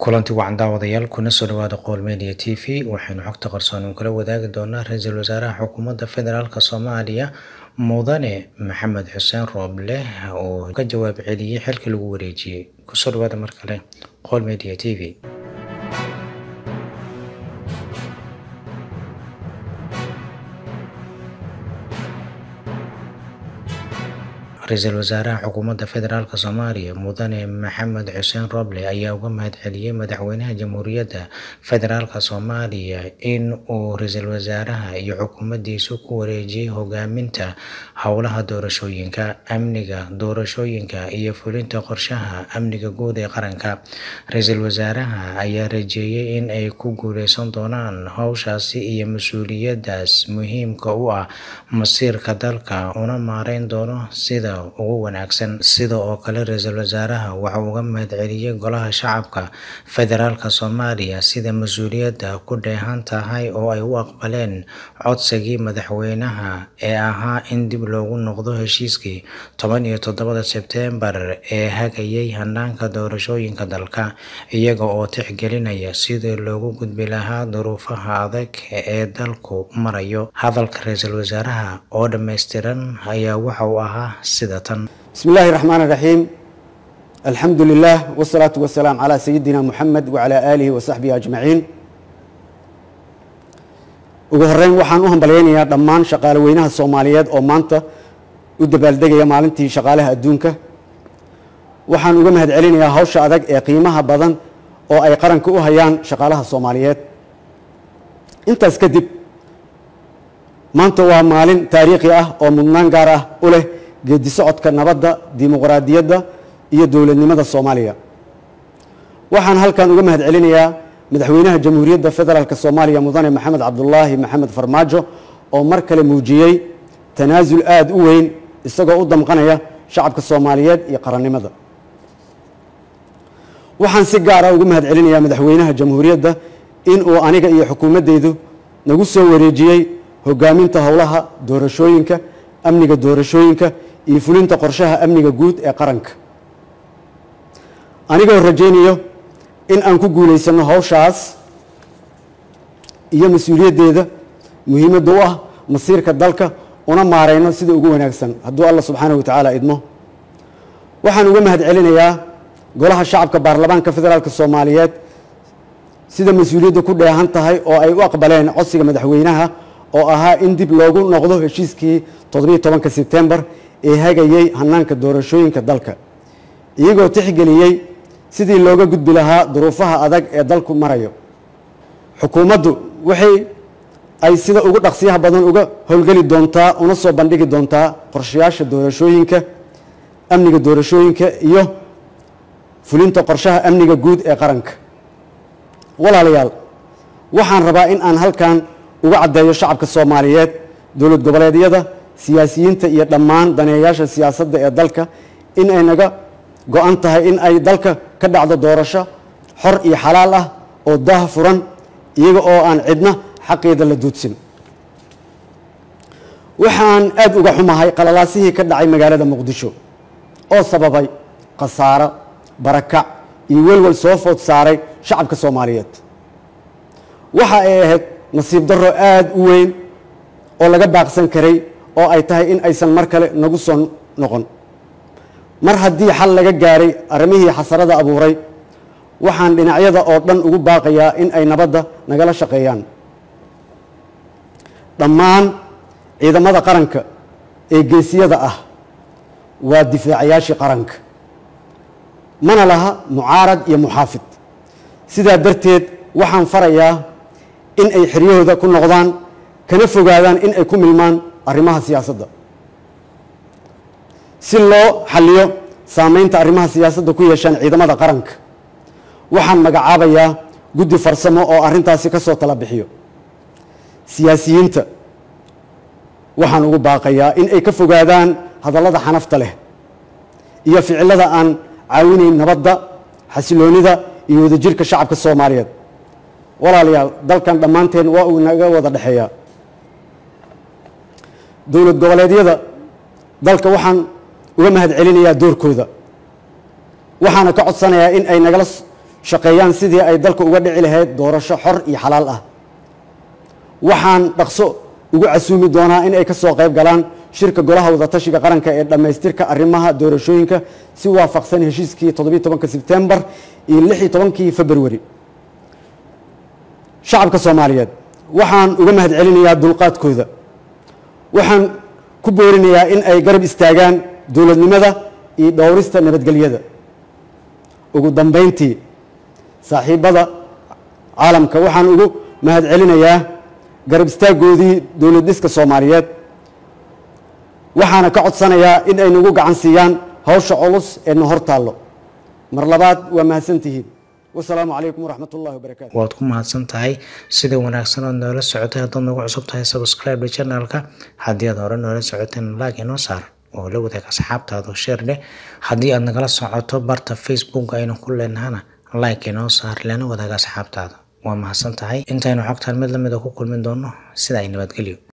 kulanti wacan daawadayaal kuna soo dhawaada qowl media t v waxaynu xogta qarsoon kala wadaagi doonaa ra-iisul wasaaraha xukuumadda federaalk soomaaliya mudane maxamed xuseen rooble oo ka jawaab celiyey xilka lagu wareejiyey kusoo dhawaada mar kale qowl media t v ra-iisul wasaaraha xukuumadda federaalk soomaaliya mudane maxamed xuseen roble ayaa uga mahad celiyey madaxweynaha jamhuuriyadda federaalk soomaaliya in uu ra-iisul wasaaraha iyo xukuumaddiisu ku wareejiyey hogaaminta howlaha doorashooyinka amniga doorashooyinka iyo fulinta qorshaha amniga guud ee qaranka ra-iisul wasaaraha ayaa rajeeyey in ay ku guuleysan doonaan howshaasi iyo mas-uuliyadaas muhiimka u ah masiirka dalka una maareyn doono sida ugu wanaagsan sida oo kale ra-iisul wasaaraha waxa uu uga mahad celiyey golaha shacabka federaalk soomaaliya sida mas-uuliyadda ku dheehan tahay oo ay u aqbaleen codsigii madaxweynaha ee ahaa in dib loogu noqdo heshiiskii toban iyo toddobada sebteembar ee hagayay hanaanka doorashooyinka dalka iyaga oo tixgelinaya sidii loogu gudbi lahaa duruufaha adag ee dalku marayo hadalka ra-iisul wasaaraha oo dhammaystiran ayaa waxa uu ahaa بسم الله الرحمن الرحيم الحمد لله والصلاة والسلام على سيدنا محمد وعلى آله وصحبه أجمعين ugu horeyn waxaan u hambalyaynayaa dhammaan shaqaale weynaha soomaaliyeed oo maanta u dabaaldegaya maalintii shaqaalaha adduunka waxaan uga mahad celinayaa hawsha adag ee qiimaha badan oo ay qaranka u hayaan shaqaalaha soomaaliyeed intaas kadib maanta waa maalin taariikhi ah oo mudnaan gaar ah u leh geedi socodka nabadda dimuqraadiyadda iyo dowladnimada soomaaliya waxaan halkan uga mahad celinayaa madaxweynaha jamhuuriyadda federaalk soomaaliya mudane maxamed cabdulaahi maxamed farmaajo oo mar kale muujiyey tanaasul aada u weyn isagoo u damqanaya shacabka soomaaliyeed iyo qarannimada waxaan si gaara uga mahad celinayaa madaxweynaha jamhuuriyadda in uu aniga iyo xukuumaddeydu nagu soo wareejiyey hogaaminta howlaha doorashooyinka amniga doorashooyinka iyo fulinta qorshaha amniga guud ee qaranka anigoo rajaynayo in aan ku guulaysano howshaas iyo mas-uuliyaddeeda muhiimadda u ah masiirka dalka una maareyno sida ugu wanaagsan hadduu allah subxaanahu watacaala idmo waxaan uga mahad celinayaa golaha shacabka baarlamaanka federaalk soomaaliyeed sida mas-uuliyadda ku dheehan tahay oo ay u aqbaleen codsiga madaxweynaha oo ahaa in dib loogu noqdo heshiiskii toddobiiy tobanka sebtembar ee hagayey hanaanka doorashooyinka dalka iyagoo tixgeliyey sidii looga gudbi lahaa duruufaha adag ee dalku marayo xukuumaddu waxay ay sida ugu dhaqsiyaha badan uga howlgeli doontaa una soo bandhigi doontaa qorshayaasha doorashooyinka amniga doorashooyinka iyo fulinta qorshaha amniga guud ee qaranka walaalayaal waxaan rabaa in aan halkan uga caddeeyo shacabka soomaaliyeed dowlad goboleedyada siyaasiyiinta iyo dhammaan daneeyayaasha siyaasadda ee dalka in ay naga go-an tahay in ay dalka ka dhacdo doorasho xor iyo xalaal ah oo daah furan iyaga oo aan cidna xaqeeda la duudsin waxaan aada uga xumahay qalalaasihii ka dhacay magaalada muqdisho oo sababay khasaaro barakac iyo welwel soo food saaray shacabka soomaaliyeed waxa ay ahayd nasiib darro aada u weyn oo laga baaqsan karay oo ay tahay in aysan mar kale nagu soo noqon mar haddii xal laga gaaray arrimihii xasarada abuuray waxaan dhinacyada oo dhan ugu baaqayaa in ay nabadda nagala shaqeeyaan dhammaan ciidamada qaranka ee geesiyada ah waa difaacayaashii qaranka mana laha mucaarad iyo muxaafid sidaa darteed waxaan farayaa in ay xiryahooda ku noqdaan kana fogaadaan in ay ku milmaan arrimaha siyaasadda si loo xalliyo saameynta arrimaha siyaasadda ku yeeshaan ciidamada qaranka waxaan magacaabayaa guddi farsamo oo arrintaasi ka soo tala bixiyo siyaasiyiinta waxaan ugu baaqayaa in ay ka fogaadaan hadallada xanafta leh iyo ficillada aan caawinayn nabadda xasiloonida iyo wadajirka shacabka soomaaliyeed walaalayaal dalkan dhammaanteen waa uu naga wada dhexeeyaa dowlad goboleedyada dalka waxaan uga mahad celinayaa doorkooda waxaana ka codsanayaa in ay nagala shaqeeyaan sidii ay dalka uga dhici lahayd doorasho xor iyo xalaal ah waxaan dhaqso ugu casuumi doonaa in ay ka soo qayb galaan shirka golaha wadatashiga qaranka ee dhammaystirka arrimaha doorashooyinka si waafaqsan heshiiskii toddobiyi tobanka sebtembar iyo lix iyo tobankii februari shacabka soomaaliyeed waxaan uga mahad celinayaa dulqaadkooda waxaan ku boorinayaa in ay garab istaagaan dowladnimada iyo dhowrista nabadgelyada ugu dambeyntii saaxiibada caalamka waxaan ugu mahad celinayaa garab istaaggoodii dowlad dhiska soomaaliyeed waxaana ka codsanayaa in ay nagu gacan siiyaan hawsha culus ee na hor taallo mar labaad waa mahadsantihiin wasalaamu calaykum waraxmat ullahi wabarakaatu waad ku mahadsan tahay sida wanaagsan ood noola socotay haddaad nagu cusub tahay subscribe channelka haddii aad hore noola socoteen like inoo saar oo la wadaag asxaabtaada oo sheer dheh haddii aad nagala socoto barta facebook aynu ku leenahana like inoo saar lana wadaag asxaabtaada waa mahadsan tahay intaynu xogtaan mid lamid a ku kulmin doono sida ay nabadgelyo